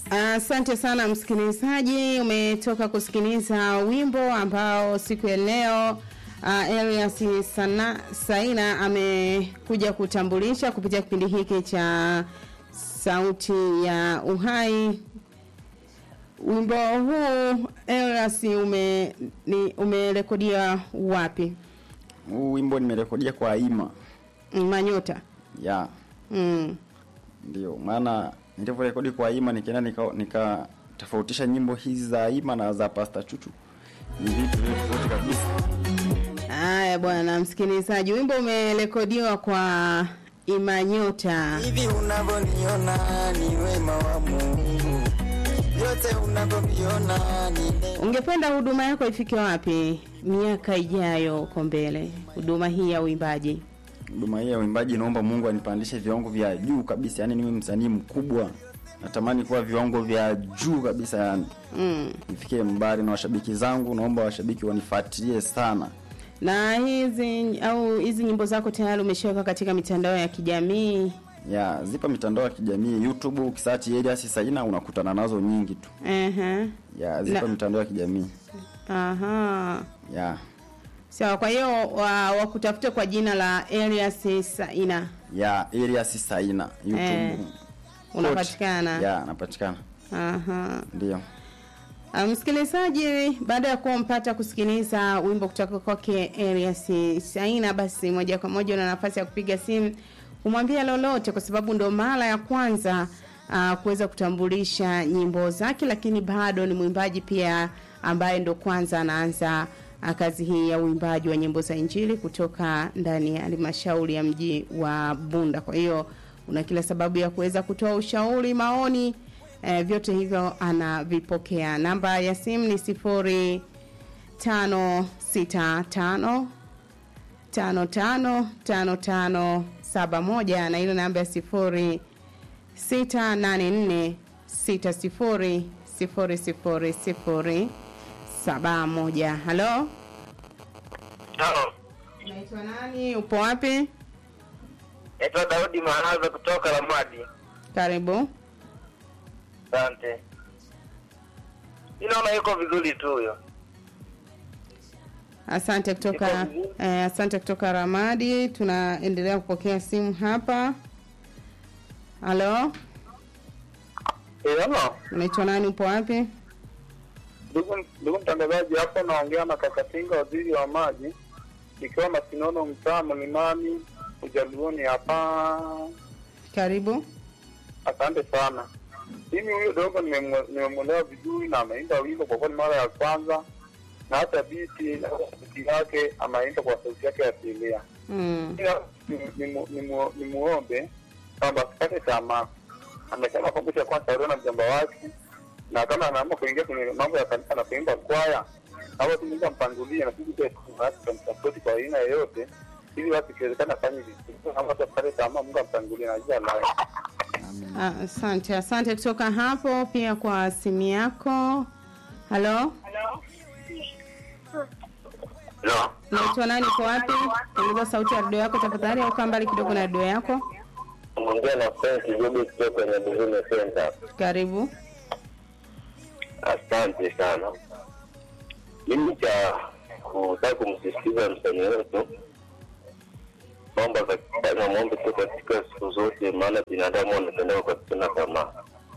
Asante sana msikilizaji, umetoka kusikiliza wimbo ambao siku ya leo uh, Elias Sana, Saina amekuja kutambulisha kupitia kipindi hiki cha Sauti ya Uhai. Wimbo huu Elias ume ni umerekodia wapi? Huu wimbo nimerekodia kwa Aima. Manyota. Ya, Mm. ndio. Maana nilivyorekodi kwa Aima nikaenda nika, nika tofautisha nyimbo hizi za Aima na za Pastor Chuchu. Ni vitu viwili tofauti kabisa. Haya bwana msikilizaji, wimbo umerekodiwa kwa Imanyota. hivi unavyoniona ni wema wa Mungu, vyote unavyoviona ni neema. Ungependa huduma yako ifike wapi miaka ijayo uko mbele, huduma hii ya uimbaji? Huduma hii ya uimbaji naomba Mungu anipandishe viwango vya juu kabisa. Yaani niwe msanii mkubwa. Natamani kuwa viwango vya juu kabisa yani. Mm. Nifikie mbali na washabiki zangu, naomba washabiki wanifuatilie sana. Na hizi au hizi nyimbo zako tayari umeshaweka katika mitandao ya kijamii? Ya, zipo mitandao ya kijamii YouTube, ukisearch Elias Saina unakutana nazo nyingi tu. Ehe. Ya, zipo Na- mitandao ya kijamii. Aha. Ya. Sawa, kwa hiyo wa- wakutafute kwa jina la Elias Saina. Ya, Elias Saina YouTube. Eh, unapatikana. Ya, napatikana. Aha. Ndio. Ah, Msikilizaji, baada ya kuwa mpata kusikiliza wimbo kutoka kwake Elias Saina, basi moja kwa moja una nafasi ya kupiga simu kumwambia lolote, kwa sababu ndo mara ya kwanza uh, kuweza kutambulisha nyimbo zake, lakini bado ni mwimbaji pia ambaye ndo kwanza anaanza uh, kazi hii ya uimbaji wa nyimbo za Injili kutoka ndani ya halmashauri ya mji wa Bunda. Kwa hiyo una kila sababu ya kuweza kutoa ushauri, maoni eh, vyote hivyo anavipokea. Namba ya simu ni sifuri tano sita tano tano tano tano tano saba moja na ile namba ya sifuri sita nane nne sita sifuri sifuri sifuri sifuri saba moja. Halo, Halo, unaitwa nani? Upo wapi? naitwa Daudi Mahaza kutoka Lamadi. Karibu. Asante. Mi naona yuko vizuri tu huyo. Asante kutoka Niko vizuri. eh, asante kutoka Ramadi. Tunaendelea kupokea simu hapa. Halo, Eh, halo. unaitwa nani? Upo wapi? Ndugu ndugu mtangazaji, hapo naongea na Kakatinga, waziri wa maji, nikiwa Masinono, mtaa Mlimani, Ujaluoni hapa. Karibu. Asante sana. Mimi huyo dogo nimemwe- nimemwelewa vizuri na ameimba wimbo kwa kweli mara ya kwanza, na hata biti na sauti yake ameimba kwa sauti yake asilia. Mm. Ila ni- ni mu- ni mu- ni muombe kwamba asikate tamaa. Amesema kwamba cha kwanza aliona mjomba wake, na kama anaamua kuingia kwenye mambo ya kanisa na kuimba kwaya, au tu Mungu ampangulie na sisi pia basi tutamsapoti kwa aina yoyote, ili basi ikiwezekana afanye vizuri. Kama watu asikate tamaa, Mungu amtangulie na jina lake. Ah, Asante, asante kutoka hapo pia kwa simu yako. Halo, No. unaitwa nani? Uko wapi? Ongeza sauti ya redio yako tafadhali, au kaa mbali kidogo na redio yako. Ongea na Frank Jobi kutoka kwenye Buhune Center. Karibu. Asante sana. Mimi cha kutaka kumsisitiza msanii wetu kwamba katika maombi tu katika siku zote, maana binadamu wanatendeka kwa kutenda tamaa.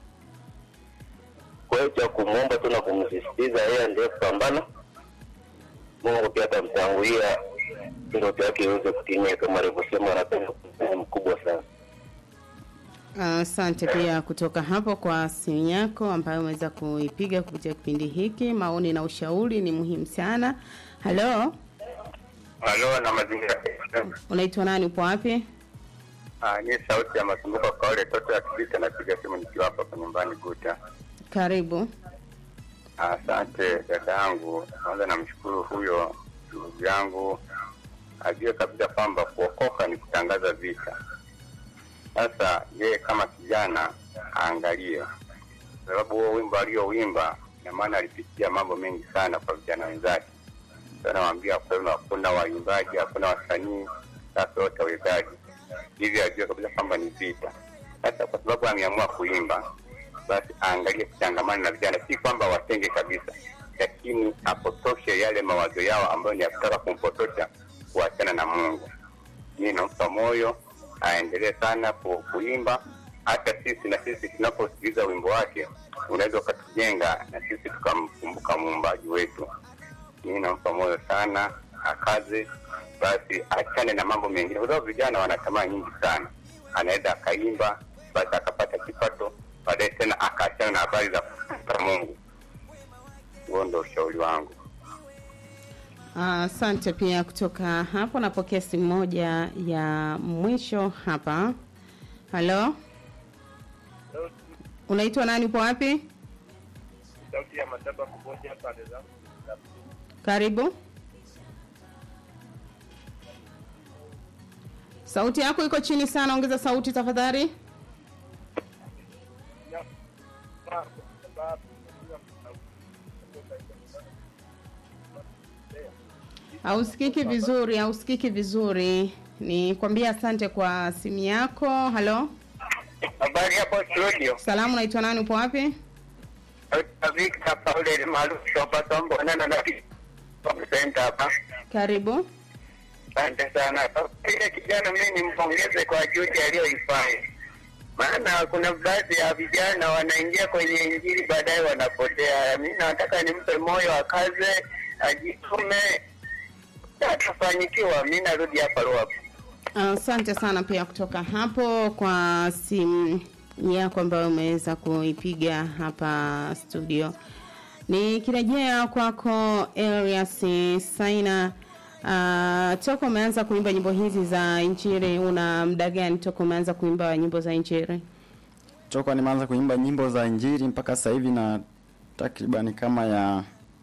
Kwa hiyo cha kumwomba tu na kumsisitiza yeye ndiye kupambana, Mungu pia atamtangulia ndoto yake iweze kutimia, kama alivyosema, anapenda sehemu mkubwa sana. Asante pia kutoka hapo kwa simu yako ambayo umeweza kuipiga kupitia kipindi hiki. Maoni na ushauri ni muhimu sana. Halo, Halo, na mazingira unaitwa nani? Upo wapi? Ah, ni sauti ya masumbuko kwa wale toto ya kibita napiga simu nikiwa hapa kwa nyumbani Guta. Karibu. Asante dada yangu, kwanza namshukuru huyo ndugu yangu, ajue kabisa kwamba kuokoka ni kutangaza vita. Sasa yeye kama kijana aangalie, kwa sababu huo wimbo aliowimba, ina maana alipitia mambo mengi sana kwa vijana wenzake. Sasa nawaambia hakuna hakuna waimbaji, hakuna wasanii, sasa wote wawezaji, hivyo ajue kabisa kwamba ni vita. Sasa kwa sababu ameamua kuimba basi aangalie kuchangamana na vijana, si kwamba watenge kabisa, lakini apotoshe yale mawazo yao ambayo ni ya kutaka kumpotosha kuachana na Mungu. Mimi nampa moyo aendelee sana ku, kuimba. Hata sisi na sisi tunaposikiliza wimbo wake unaweza ukatujenga na sisi tukamkumbuka muumbaji wetu. Mimi nampa moyo sana, akaze basi, achane na mambo mengine, kwa sababu vijana wana tamaa nyingi sana. Anaweza akaimba basi akapata kipato, baadaye tena akaachana na habari za kumtafuta Mungu. Huo ndo ushauri wangu. Asante pia kutoka hapo. Napokea simu moja ya mwisho hapa. Halo, unaitwa nani? Upo wapi? sauti ya mataba kumoja pande zangu Karibu. Sauti yako iko chini sana, ongeza sauti tafadhali. kwa sababu Hausikiki vizuri, hausikiki vizuri. Ni kwambia asante kwa simu yako. Halo, Habari hapo studio, salamu, unaitwa nani? Upo wapi? Victor Paul maarufu hapa Tombonana na Center hapa. Karibu. Asante sana. Ile kijana mimi nimpongeze kwa juhudi aliyoifanya, maana kuna baadhi ya vijana wanaingia kwenye injili baadaye wanapotea. Mimi nataka nimpe moyo, akaze, ajitume, atafanyikiwa. Mimi narudi hapa Ruapo. Asante sana pia kutoka hapo kwa simu yako ambayo umeweza kuipiga hapa studio. Nikirejea kwako Elias Saina, uh, toka umeanza kuimba nyimbo hizi za injili, una muda gani toka umeanza kuimba nyimbo za injili? toka nimeanza kuimba nyimbo za injili mpaka sasa hivi na takribani kama ya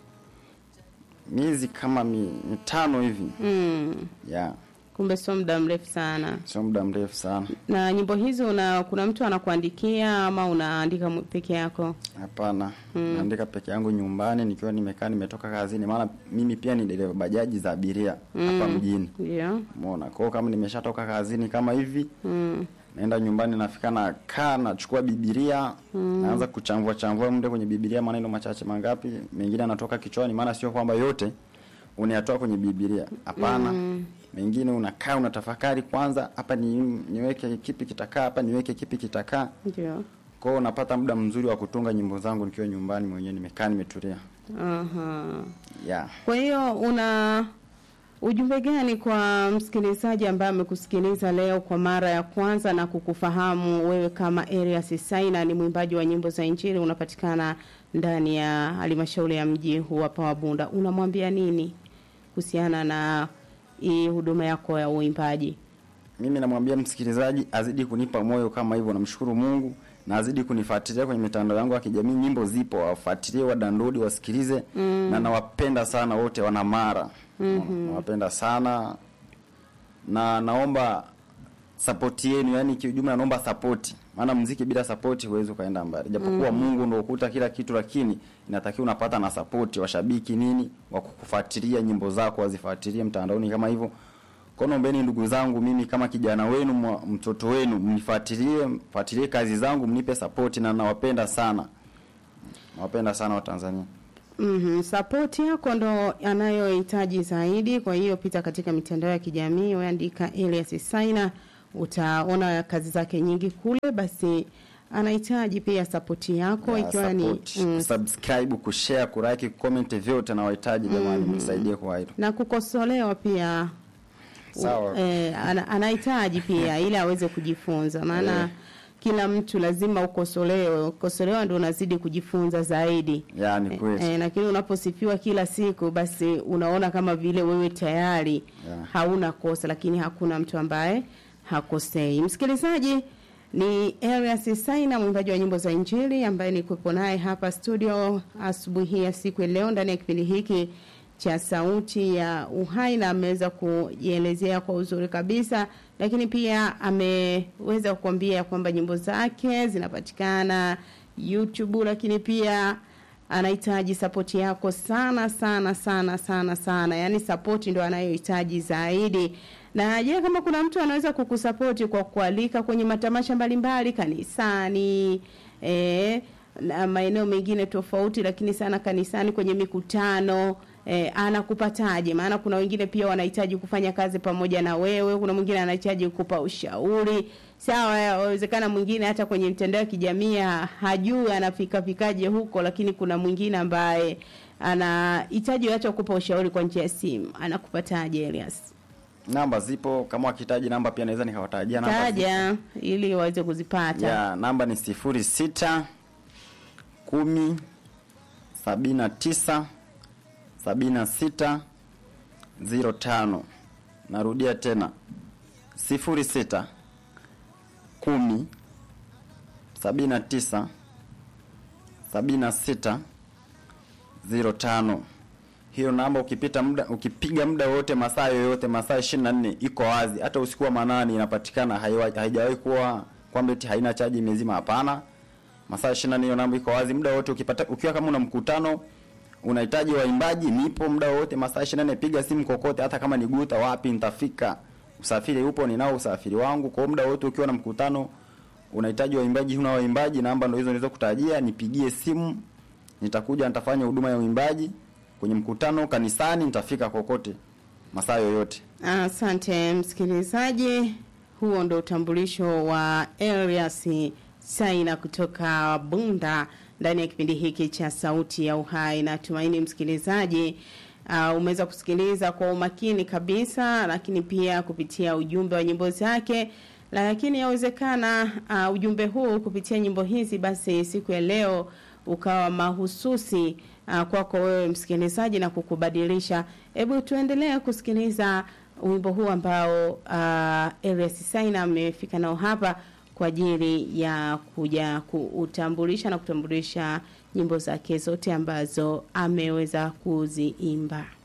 miezi kama mi- mitano hivi Mm, ya kumbe sio muda mrefu sana. sio muda mrefu sana Na nyimbo hizi una kuna mtu anakuandikia ama unaandika mwe- peke yako? hapana naandika peke yangu nyumbani nikiwa nimekaa nimetoka kazini maana mimi pia ni dereva bajaji za abiria hapa mjini Ndio. umeona kwao kama nimeshatoka kazini kama hivi Mm. naenda nyumbani nafika na kaa nachukua bibilia naanza kuchambua chambua mde kwenye bibilia maneno machache mangapi mengine anatoka kichwani maana sio kwamba yote unayatoa kwenye bibilia hapana mengine unakaa unatafakari kwanza hapa ni, niweke kipi kitakaa hapa niweke kipi kitakaa Ndio. kwao unapata muda mzuri wa kutunga nyimbo zangu nikiwa nyumbani mwenyewe nimekaa nimetulia Aha. yeah. Kwa hiyo una ujumbe gani kwa msikilizaji ambaye amekusikiliza leo kwa mara ya kwanza na kukufahamu wewe kama Elias Saina ni mwimbaji wa nyimbo za Injili unapatikana ndani ya halmashauri ya mji huu hapa wa Bunda. Unamwambia nini kuhusiana na hii huduma yako ya uimbaji? mimi namwambia msikilizaji azidi kunipa moyo kama hivyo namshukuru mungu na azidi kunifuatilia kwenye mitandao yangu ya kijamii nyimbo zipo wafuatilie wadownload wasikilize mm. na nawapenda sana wote wana mara mm-hmm. nawapenda sana na naomba sapoti yenu yani kiujumla naomba sapoti maana mziki bila sapoti huwezi ukaenda mbali japokuwa mm. mungu ndo ukuta kila kitu lakini inatakiwa unapata na sapoti washabiki nini wa kukufuatilia nyimbo zako wazifuatilie mtandaoni kama hivyo kwa naombeni ndugu zangu mimi kama kijana wenu mwa- mtoto wenu mnifuatilie mfuatilie kazi zangu mnipe sapoti na nawapenda sana nawapenda sana watanzania Mm-hmm. Sapoti yako ndo anayohitaji zaidi. Kwa hiyo pita katika mitandao ya kijamii, weandika Elias Saina, utaona kazi zake nyingi kule. Basi anahitaji pia sapoti yako, Ya, ikiwa ni support, mm, kusubscribe kushare kulike comment vyote nawahitaji jamani mnisaidie kwa hilo na kukosolewa pia Sawa. eh, ana- anahitaji pia ili aweze kujifunza, maana Eh. kila mtu lazima ukosolewe. Ukosolewa ndio unazidi kujifunza zaidi. ya ni kweli E, lakini unaposifiwa kila siku basi unaona kama vile wewe tayari Yeah. hauna kosa, lakini hakuna mtu ambaye hakosei. Msikilizaji, ni Elias Saina, mwimbaji wa nyimbo za Injili ambaye nikuwepo naye hapa studio asubuhi ya siku ya leo ndani ya kipindi hiki cha Sauti ya Uhai, na ameweza kujielezea kwa uzuri kabisa, lakini pia ameweza kukwambia kwamba nyimbo zake zinapatikana YouTube, lakini pia anahitaji sapoti yako sana sana sana sana sana, yaani sapoti ndo anayohitaji zaidi. Na je, kama kuna mtu anaweza kukusapoti kwa kualika kwenye matamasha mbalimbali kanisani, eh, na maeneo mengine tofauti, lakini sana kanisani kwenye mikutano eh, anakupataje? Maana kuna wengine pia wanahitaji kufanya kazi pamoja na wewe, kuna mwingine anahitaji kukupa ushauri. Sawa, yawezekana mwingine hata kwenye mtandao wa kijamii ha- hajui anafika fikaje huko, lakini kuna mwingine ambaye anahitaji hata kukupa ushauri kwa njia ya simu. Anakupataje Elias? namba zipo kama wakihitaji namba pia naweza nikawatajia namba zipo. Taja ili waweze kuzipata. ya namba ni sifuri sita kumi sabini na tisa sabini na sita ziro tano narudia tena sifuri sita kumi sabini na tisa sabini na sita ziro tano hiyo namba ukipita muda ukipiga muda wote masaa yoyote masaa ishirini na nne iko wazi hata usiku wa manane inapatikana haiwa- haijawahi kuwa kwamba eti haina chaji imezima hapana masaa ishirini na nne hiyo namba iko wazi muda wote ukipata ukiwa kama una mkutano unahitaji waimbaji nipo muda wote masaa ishirini na nne piga simu kokote hata kama ni guta wapi nitafika usafiri upo ninao usafiri wangu kwa hiyo muda wote ukiwa na mkutano unahitaji waimbaji huna waimbaji namba ndo hizo nilizo kutajia nipigie simu nitakuja nitafanya huduma ya uimbaji kwenye mkutano kanisani nitafika kokote masaa yoyote Asante msikilizaji, huo ndo utambulisho wa Elias Saina kutoka Bunda ndani ya kipindi hiki cha Sauti ya Uhai. Natumaini msikilizaji uh, umeweza kusikiliza kwa umakini kabisa, lakini pia kupitia ujumbe wa nyimbo zake lakini yawezekana uh, ujumbe huu kupitia nyimbo hizi basi siku ya leo ukawa mahususi uh, kwako wewe msikilizaji na kukubadilisha. Hebu tuendelee kusikiliza wimbo huu ambao uh, Elias Saina amefika nao hapa kwa ajili ya kuja kuutambulisha na kutambulisha nyimbo zake zote ambazo ameweza kuziimba.